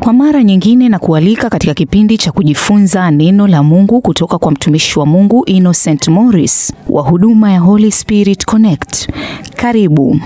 Kwa mara nyingine na kualika katika kipindi cha kujifunza neno la Mungu kutoka kwa mtumishi wa Mungu Innocent Morris wa huduma ya Holy Spirit Connect. Karibu.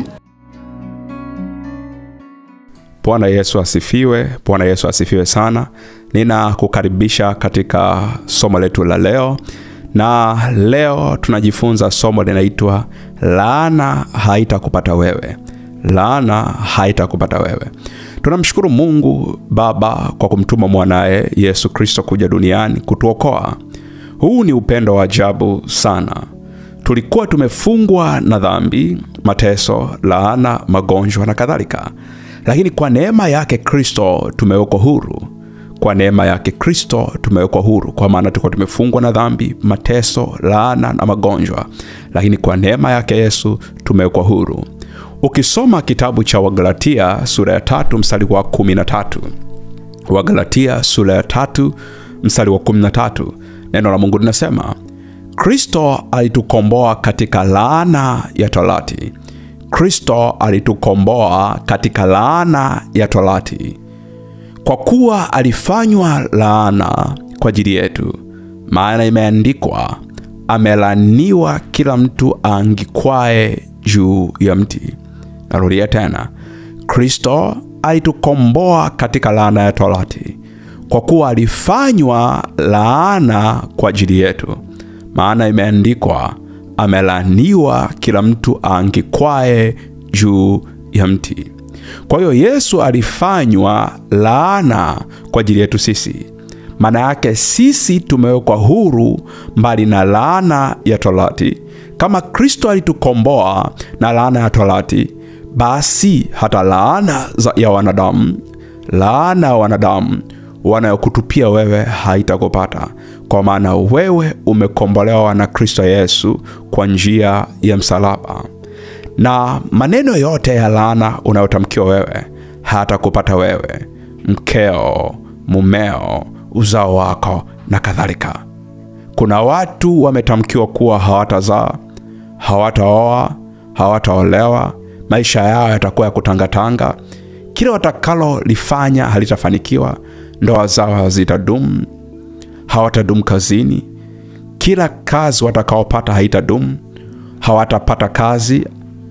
Bwana Yesu asifiwe. Bwana Yesu asifiwe sana. Ninakukaribisha katika somo letu la leo, na leo tunajifunza somo linaitwa laana haitakupata wewe. Laana haitakupata wewe. Tunamshukuru Mungu Baba kwa kumtuma mwanaye Yesu Kristo kuja duniani kutuokoa. Huu ni upendo wa ajabu sana. Tulikuwa tumefungwa na dhambi, mateso, laana, magonjwa na kadhalika, lakini kwa neema yake Kristo tumewekwa huru. Kwa neema yake Kristo tumewekwa huru, kwa maana tulikuwa tumefungwa na dhambi, mateso, laana na magonjwa, lakini kwa neema yake Yesu tumewekwa huru. Ukisoma kitabu cha Wagalatia sura ya tatu mstari wa kumi na tatu Wagalatia sura ya tatu mstari wa kumi na tatu neno la Mungu linasema Kristo alitukomboa katika laana ya torati. Kristo alitukomboa katika laana ya torati, kwa kuwa alifanywa laana kwa ajili yetu, maana imeandikwa, amelaniwa kila mtu aangikwaye juu ya mti. Narudia tena, Kristo alitukomboa katika laana ya torati, kwa kuwa alifanywa laana kwa ajili yetu, maana imeandikwa, amelaniwa kila mtu aangikwaye juu ya mti. Kwa hiyo Yesu alifanywa laana kwa ajili yetu sisi. Maana yake sisi tumewekwa huru mbali na laana ya torati. Kama Kristo alitukomboa na laana ya torati, basi hata laana ya wanadamu, laana ya wanadamu wanayokutupia wewe haitakupata, kwa maana wewe umekombolewa na Kristo Yesu kwa njia ya msalaba, na maneno yote ya laana unayotamkiwa wewe hayatakupata wewe, mkeo, mumeo, uzao wako na kadhalika. Kuna watu wametamkiwa kuwa hawatazaa, hawataoa, hawataolewa, maisha yao yatakuwa ya kutangatanga, kila watakalolifanya halitafanikiwa, ndoa zao hazitadumu, hawatadumu kazini, kila kazi watakaopata haitadumu, hawatapata kazi,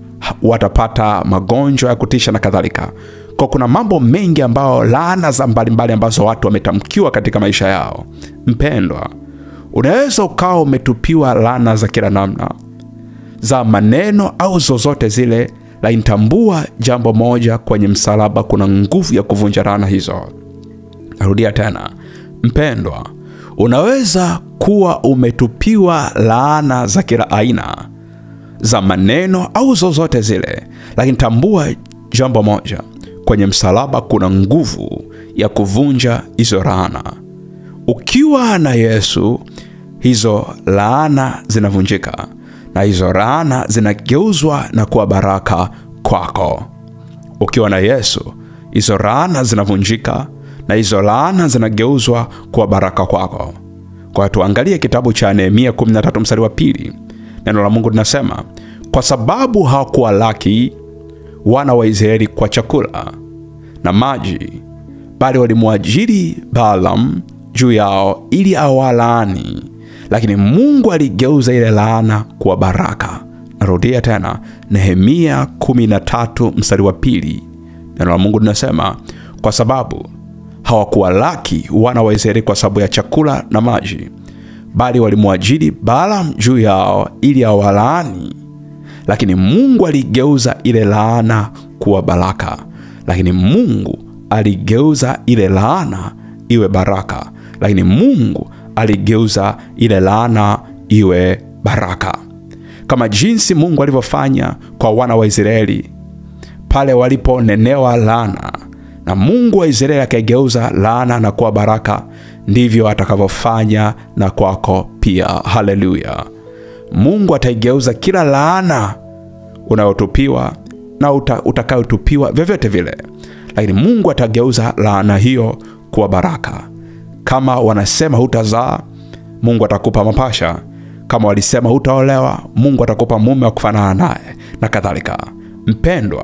watapata magonjwa ya kutisha na kadhalika. Kwa kuna mambo mengi ambayo laana za mbalimbali ambazo watu wametamkiwa katika maisha yao. Mpendwa, unaweza ukawa umetupiwa laana za kila namna za maneno au zozote zile, lakini tambua jambo moja, kwenye msalaba kuna nguvu ya kuvunja laana hizo. Narudia tena, mpendwa, unaweza kuwa umetupiwa laana za kila aina za maneno au zozote zile, lakini tambua jambo moja, kwenye msalaba kuna nguvu ya kuvunja hizo laana. Ukiwa na Yesu, hizo laana zinavunjika na hizo laana zinageuzwa na kuwa baraka kwako. Ukiwa na Yesu, hizo laana zinavunjika na hizo laana zinageuzwa kuwa baraka kwako. Kwa tuangalie kitabu cha Nehemia 13 mstari wa pili. Neno la Mungu linasema, kwa sababu hawakuwalaki wana wa Israeli kwa chakula na maji, bali walimwajiri Balaam juu yao ili awalaani, lakini Mungu aligeuza ile laana kuwa baraka. Narudia tena, Nehemia 13 mstari wa pili. Neno la Mungu linasema, kwa sababu hawakuwalaki wana wa Israeli kwa sababu ya chakula na maji, bali walimwajiri Balaam juu yao ili awalaani, lakini Mungu aligeuza ile laana kuwa baraka. Lakini Mungu aligeuza ile laana iwe baraka, lakini Mungu aligeuza ile laana iwe baraka, kama jinsi Mungu alivyofanya kwa wana wa Israeli pale waliponenewa laana na Mungu wa Israeli akaigeuza laana na kuwa baraka, ndivyo atakavyofanya na kwako pia. Haleluya! Mungu ataigeuza kila laana unayotupiwa na uta, utakayotupiwa vyovyote vile, lakini Mungu atageuza laana hiyo kuwa baraka. Kama wanasema hutazaa, Mungu atakupa mapasha. Kama walisema hutaolewa, Mungu atakupa mume wa kufanana naye na kadhalika. Mpendwa,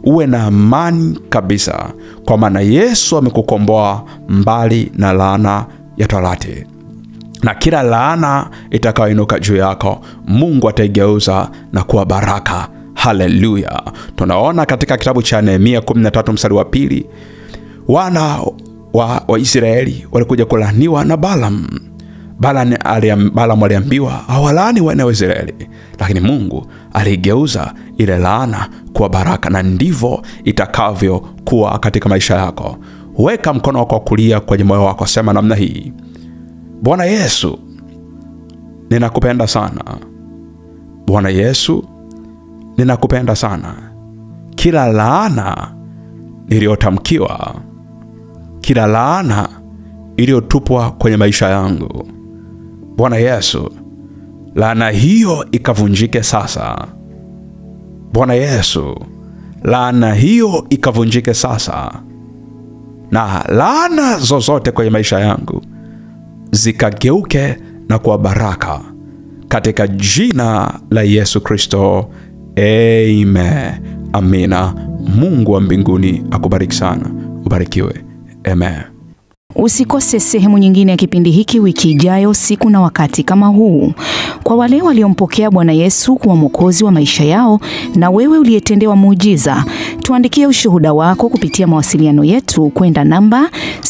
uwe na amani kabisa, kwa maana Yesu amekukomboa mbali na laana ya torati na kila laana itakayoinuka juu yako Mungu ataigeuza na kuwa baraka. Haleluya! Tunaona katika kitabu cha Nehemia 13 mstari wa pili, wana wa, wa Israeli walikuja kulaaniwa na Balaam. Balaam aliam, Balaam aliambiwa hawalaani wana wa Israeli, lakini Mungu aligeuza ile laana kuwa baraka, na ndivyo itakavyokuwa katika maisha yako. Weka mkono wako wa kulia kwenye moyo wako, sema namna hii: Bwana Yesu, ninakupenda sana. Bwana Yesu, ninakupenda sana. Kila laana niliyotamkiwa, kila laana iliyotupwa kwenye maisha yangu, Bwana Yesu, laana hiyo ikavunjike sasa. Bwana Yesu, laana hiyo ikavunjike sasa, na laana zozote kwenye maisha yangu zikageuke na kuwa baraka katika jina la Yesu Kristo, amen. Amina. Mungu wa mbinguni akubariki sana, ubarikiwe, amen. Usikose sehemu nyingine ya kipindi hiki wiki ijayo, siku na wakati kama huu. Kwa wale waliompokea Bwana Yesu kuwa mwokozi wa maisha yao, na wewe uliyetendewa muujiza, tuandikie ushuhuda wako kupitia mawasiliano yetu kwenda namba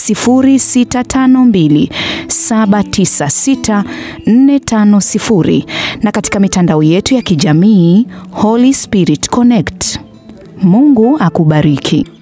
0652796450 na katika mitandao yetu ya kijamii Holy Spirit Connect. Mungu akubariki.